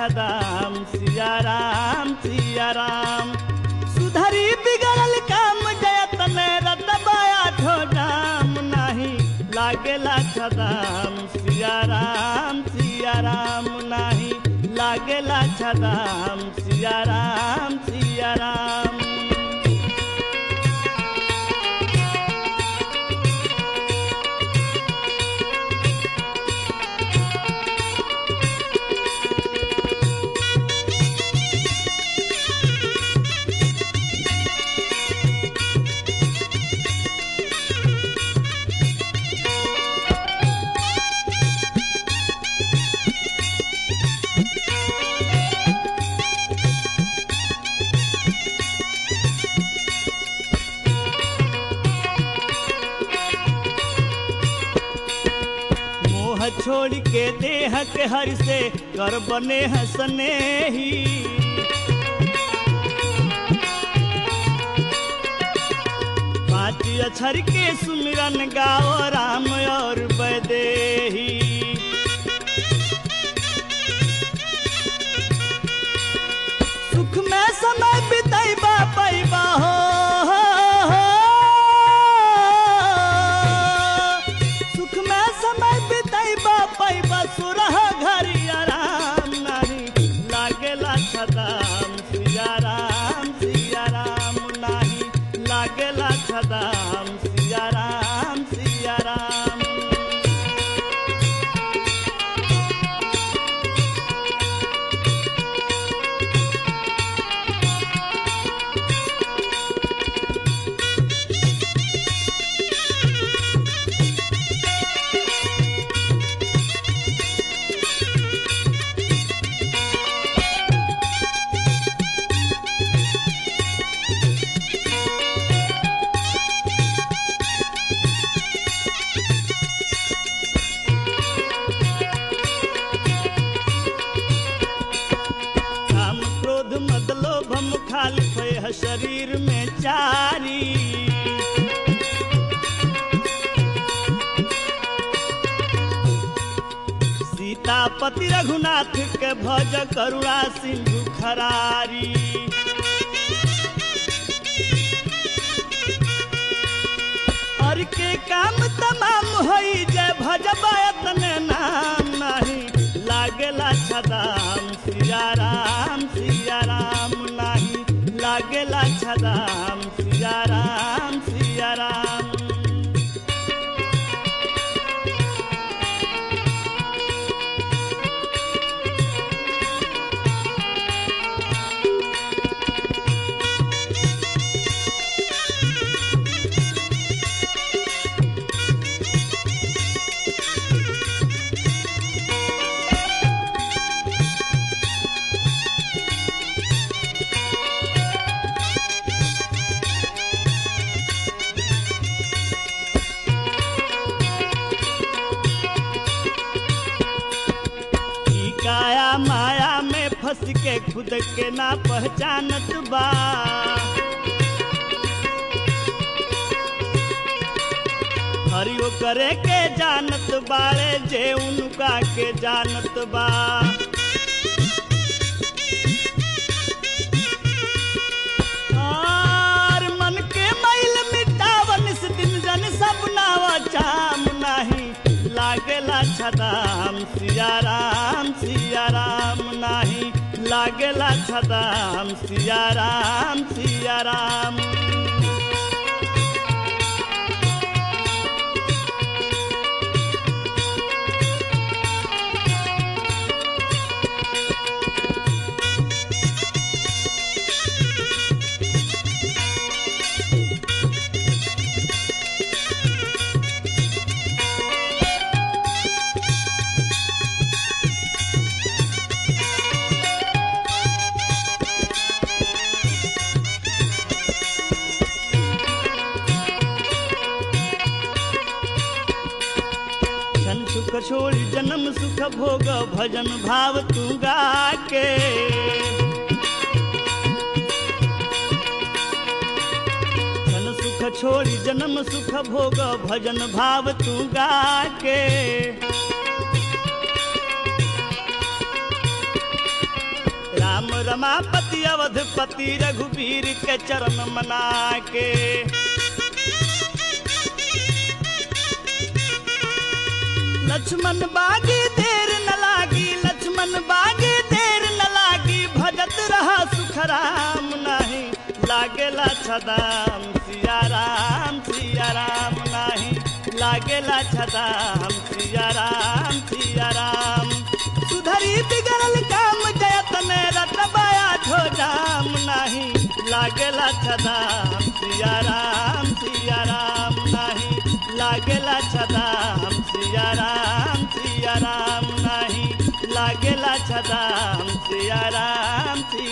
छदाम सिया राम सिया राम सुधरी बिगड़ल काम जयतन रतबाया ठोडाम नाही लागेला छदाम सिया राम सिया राम नाही लागेला छदाम सिया राम सिया राम मोह छोड़ के देह के हर से कर बने हसने ही पाँच अक्षर के सुमिरन गाओ राम और बदेही सुख में समय बितैबा पैबा हो, हो, हो। सुख में समय बितैबा पैबा सुरह घरी आराम नाही लागेला छदाम सिया राम सिया राम नाही लागेला छदाम सिया राम सिया राम काम क्रोध मद लोभ मुखालिफ है शरीर में चारी सीतापति रघुनाथ के भज करुणा सिंधु खरारी और के काम तमाम होई जय भजबायतन नाम नाही लागेला छदाम सिया राम सिया राम नाही लागेला छदाम सिया राम सिया राम ई काया माया में फंस के खुद के ना पहचानत बा हरियो करे के जानत बारे जे उनका के जानत बा और मन के मैल मिटावन इस दिन जन सब नावा चाम नाही लागेला छदाम सिया राम सिया राम नाही लागेला छदाम सिया राम सिया राम छन सुख छोड़ी जन्म सुख भोग भजन भाव तू गा के छन सुख छोड़ी जन्म सुख भोग भजन भाव तू गा के राम रमापति अवधपति रघुवीर के चरण मना के लक्ष्मण बागी देर न लागी लक्ष्मण बागी देर न लागी भजत रहा सुख राम नाही लागेला छदाम सिया राम सिया राम नाही लागेला छदाम सिया राम सिया राम सुधरी बिगड़ल काम जयतन रटबाया झोजाम नाही लागेला छदाम सिया राम सिया राम नाही लागेला छदाम सिया राम सिया राम नाही लागेला छदाम सिया राम सिया